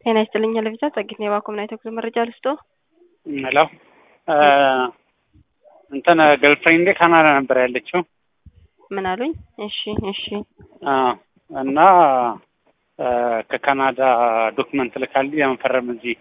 ጤና ይስጥልኝ ለቪዛ ጸጊት ነው የባኮምና የተጉዞ መረጃ ልስጦ ሄሎ እንትን ገርልፍሬንዴ ካናዳ ነበር ያለችው ምን አሉኝ? እሺ እሺ እና ከካናዳ ዶክመንት ልካልኝ ለመፈረም እዚህ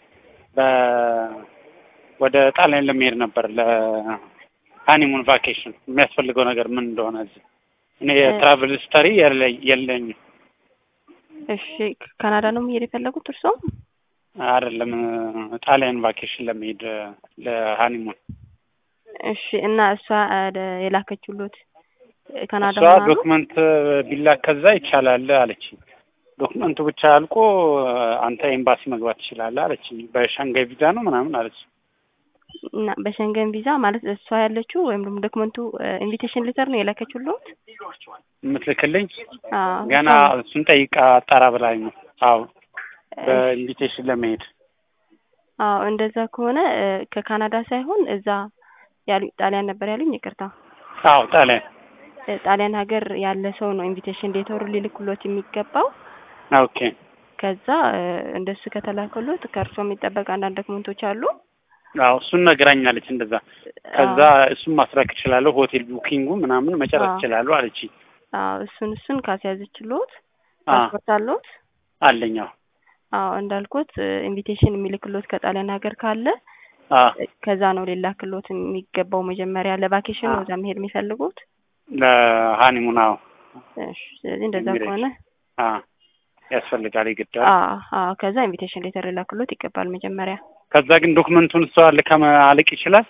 ወደ ጣሊያን ለመሄድ ነበር ለሃኒሙን ቫኬሽን የሚያስፈልገው ነገር ምን እንደሆነ እዚህ እኔ የትራቭል ስተሪ የለኝም። እሺ ካናዳ ነው መሄድ የፈለጉት እርስዎ? አይደለም ጣሊያን ቫኬሽን ለመሄድ ለሃኒሙን። እሺ እና እሷ የላከችሉት ካናዳ እሷ ዶክመንት ቢላክ ከዛ ይቻላል አለች። ዶክመንቱ ብቻ አልቆ አንተ ኤምባሲ መግባት ትችላለህ አለች። በሸንጋይ ቪዛ ነው ምናምን አለች። እና በሸንገን ቪዛ ማለት እሷ ያለችው ወይም ደግሞ ዶክመንቱ ኢንቪቴሽን ሌተር ነው የላከችሉት የምትልክልኝ? ገና እሱን ጠይቃ አጣራ ብላኝ ነው። አዎ በኢንቪቴሽን ለመሄድ አዎ እንደዛ ከሆነ ከካናዳ ሳይሆን እዛ ያሉ ጣሊያን ነበር ያሉኝ። ይቅርታ። አዎ ጣሊያን ጣሊያን ሀገር ያለ ሰው ነው ኢንቪቴሽን ሌተሩ ሊልክሎት የሚገባው። ኦኬ። ከዛ እንደሱ ከተላከሎት ከእርሶ የሚጠበቅ አንዳንድ ዶክመንቶች አሉ። አዎ እሱን ነግራኛለች። እንደዛ ከዛ እሱን ማስረክ እችላለሁ፣ ሆቴል ቡኪንጉ ምናምን መጨረስ እችላለሁ አለች። አዎ እሱን እሱን ካስያዘችሎት ፓስፖርት አለዎት? አለኝ። አዎ አዎ እንዳልኩት ኢንቪቴሽን የሚልክሎት ከጣሊያን ሀገር ካለ ከዛ ነው ሊላክሎት የሚገባው። መጀመሪያ ለቫኬሽን ነው እዛ መሄድ የሚፈልጉት ለሃኒሙን። አዎ ስለዚህ እንደዛ ከሆነ ያስፈልጋል ይግዳል። አዎ ከዛ ኢንቪቴሽን ሌተር ሊላክሎት ይገባል መጀመሪያ። ከዛ ግን ዶክመንቱን እሷ ልካ አልቅ ይችላል።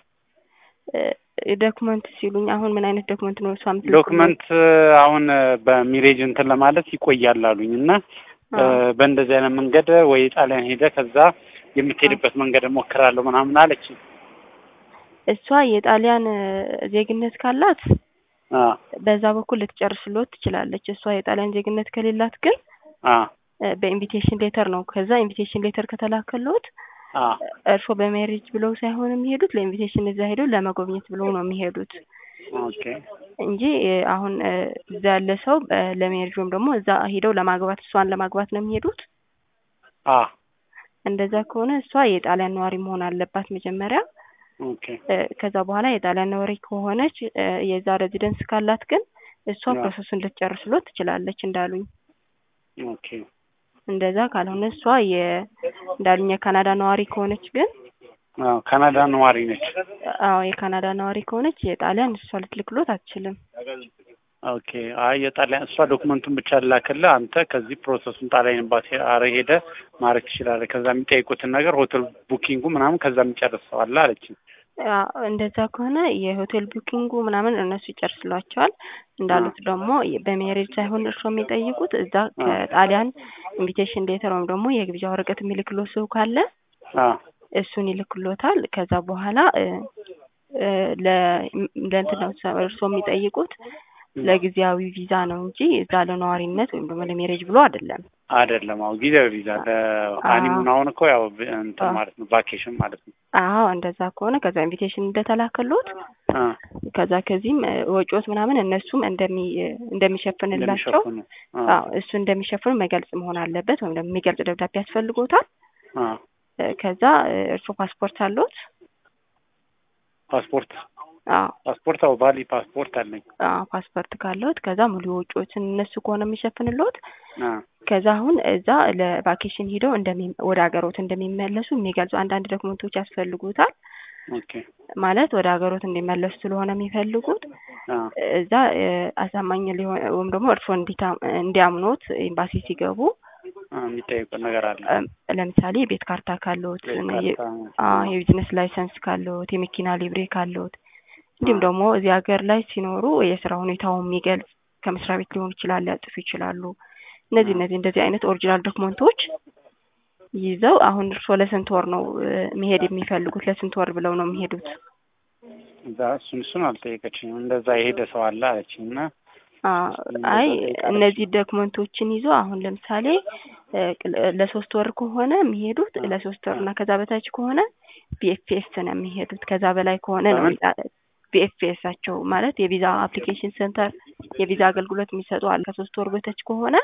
ዶክመንት ሲሉኝ አሁን ምን አይነት ዶክመንት ነው እሷ የምትልክሎት? ዶክመንት አሁን በሚሬጅ እንትን ለማለት ይቆያል አሉኝ እና በእንደዚህ አይነት መንገድ ወይ ጣሊያን ሄደ ከዛ የምትሄድበት መንገድ እሞክራለሁ ምናምን አለች። እሷ የጣሊያን ዜግነት ካላት በዛ በኩል ልትጨርስሎት ትችላለች። እሷ የጣሊያን ዜግነት ከሌላት ግን በኢንቪቴሽን ሌተር ነው። ከዛ ኢንቪቴሽን ሌተር ከተላከሎት እርስዎ በሜሪጅ ብለው ሳይሆን የሚሄዱት ለኢንቪቴሽን እዛ ሄደው ለመጎብኘት ብለው ነው የሚሄዱት እንጂ አሁን እዛ ያለ ሰው ለሜሪጅ ወይም ደግሞ እዛ ሄደው ለማግባት እሷን ለማግባት ነው የሚሄዱት። እንደዛ ከሆነ እሷ የጣሊያን ነዋሪ መሆን አለባት መጀመሪያ። ከዛ በኋላ የጣሊያን ነዋሪ ከሆነች የዛ ሬዚደንስ ካላት ግን እሷ ፕሮሰሱን ልትጨርስሎት ትችላለች እንዳሉኝ። እንደዛ ካልሆነ እሷ እንዳሉኝ የካናዳ ነዋሪ ከሆነች ግን ካናዳ ነዋሪ ነች። አዎ የካናዳ ነዋሪ ከሆነች የጣሊያን እሷ ልትልክሎት አትችልም። ኦኬ። አይ የጣሊያን እሷ ዶክመንቱን ብቻ ላክልህ፣ አንተ ከዚህ ፕሮሰሱን ጣሊያን ኤምባሲ አረ ሄደ ማድረግ ትችላለህ። ከዛ የሚጠይቁትን ነገር ሆቴል ቡኪንጉ ምናምን ከዛ የሚጨርሰዋል አለችኝ። እንደዛ ከሆነ የሆቴል ቡኪንጉ ምናምን እነሱ ይጨርስሏቸዋል። እንዳሉት ደግሞ በሜሬጅ ሳይሆን እርሶ የሚጠይቁት እዛ ከጣሊያን ኢንቪቴሽን ሌተር ወይም ደግሞ የግብዣ ወረቀት የሚልክሎት ሰው ካለ እሱን ይልክሎታል። ከዛ በኋላ ለእንትን ነው እርሶ የሚጠይቁት ለጊዜያዊ ቪዛ ነው እንጂ እዛ ለነዋሪነት ወይም ደግሞ ለሜሬጅ ብሎ አይደለም። አይደለም። አዎ ጊዜያዊ ቪዛ ለሃኒሙን አሁን እኮ ያው እንትን ማለት ነው ቫኬሽን ማለት ነው። አዎ እንደዛ ከሆነ ከዛ ኢንቪቴሽን እንደተላከሎት ከዛ ከዚህም ወጪዎት ምናምን እነሱም እንደሚ እንደሚሸፍንላቸው እሱ እንደሚሸፍኑ መገልጽ መሆን አለበት ወይም ደግሞ የሚገልጽ ደብዳቤ ያስፈልጎታል። ከዛ እርሶ ፓስፖርት አለዎት? ፓስፖርት አዎ ፓስፖርት አዎ ባሊ ፓስፖርት አለኝ። አዎ ፓስፖርት ካለዎት ከዛ ሙሉ ወጪዎችን እነሱ ከሆነ የሚሸፍንልዎት ከዛ አሁን እዛ ለቫኬሽን ሂደው እንደሚ ወደ ሀገሮት እንደሚመለሱ የሚገልጹ አንዳንድ ዶክመንቶች ያስፈልጉታል። ማለት ወደ ሀገሮት እንዲመለሱ ስለሆነ የሚፈልጉት እዛ አሳማኝ ሊሆን ወይም ደግሞ እርስዎ እንዲያምኖት ኤምባሲ ሲገቡ የሚጠይቁ ነገር አለ። ለምሳሌ የቤት ካርታ ካለዎት፣ የቢዝነስ ላይሰንስ ካለዎት፣ የመኪና ሊብሬ ካለዎት እንዲሁም ደግሞ እዚህ ሀገር ላይ ሲኖሩ የስራ ሁኔታውን የሚገልጽ ከመስሪያ ቤት ሊሆን ይችላል ሊያጽፉ ይችላሉ። እነዚህ እነዚህ እንደዚህ አይነት ኦሪጂናል ዶክመንቶች ይዘው አሁን እርስዎ ለስንት ወር ነው መሄድ የሚፈልጉት? ለስንት ወር ብለው ነው የሚሄዱት? እዛ እሱን እሱን አልጠየቀችኝም። እንደዛ የሄደ ሰው አለ አለችኝ እና አይ እነዚህ ዶክመንቶችን ይዞ አሁን ለምሳሌ ለሶስት ወር ከሆነ የሚሄዱት ለሶስት ወር እና ከዛ በታች ከሆነ ቢኤፍኤስ ነው የሚሄዱት። ከዛ በላይ ከሆነ ነው ቢኤፍኤሳቸው ማለት የቪዛ አፕሊኬሽን ሴንተር የቪዛ አገልግሎት የሚሰጡ አለ። ከሶስት ወር በታች ከሆነ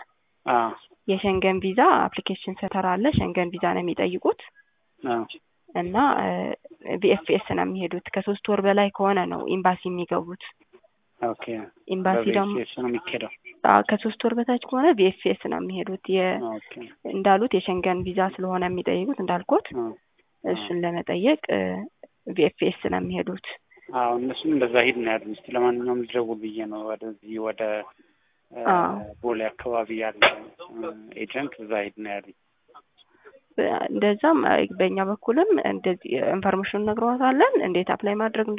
አዎ የሸንገን ቪዛ አፕሊኬሽን ሰተር አለ። ሸንገን ቪዛ ነው የሚጠይቁት አዎ እና ቪኤፍኤስ ነው የሚሄዱት። ከሶስት ወር በላይ ከሆነ ነው ኤምባሲ የሚገቡት። ኦኬ ኤምባሲ ደግሞ በቪኤፍኤስ ነው የሚኬደው። አዎ፣ ከሶስት ወር በታች ከሆነ ቪኤፍኤስ ነው የሚሄዱት። የ ኦኬ እንዳሉት የሸንገን ቪዛ ስለሆነ የሚጠይቁት እንዳልኩት አዎ እሱን ለመጠየቅ ቪኤፍኤስ ነው የሚሄዱት። አዎ እነሱም እንደዛ ሂድ ነው ያሉኝ። እስኪ ለማንኛውም ልደውል ብዬ ነው ወደዚህ ወደ እ አዎ። ቦሌ አካባቢ ያለ እ ኤጀንት እዛ ሂድ ነው ያሉኝ። እንደዛም በእኛ በኩልም እንደዚህ ኢንፎርሜሽን ነግረዋታለን እንዴት አፕላይ ማድረግ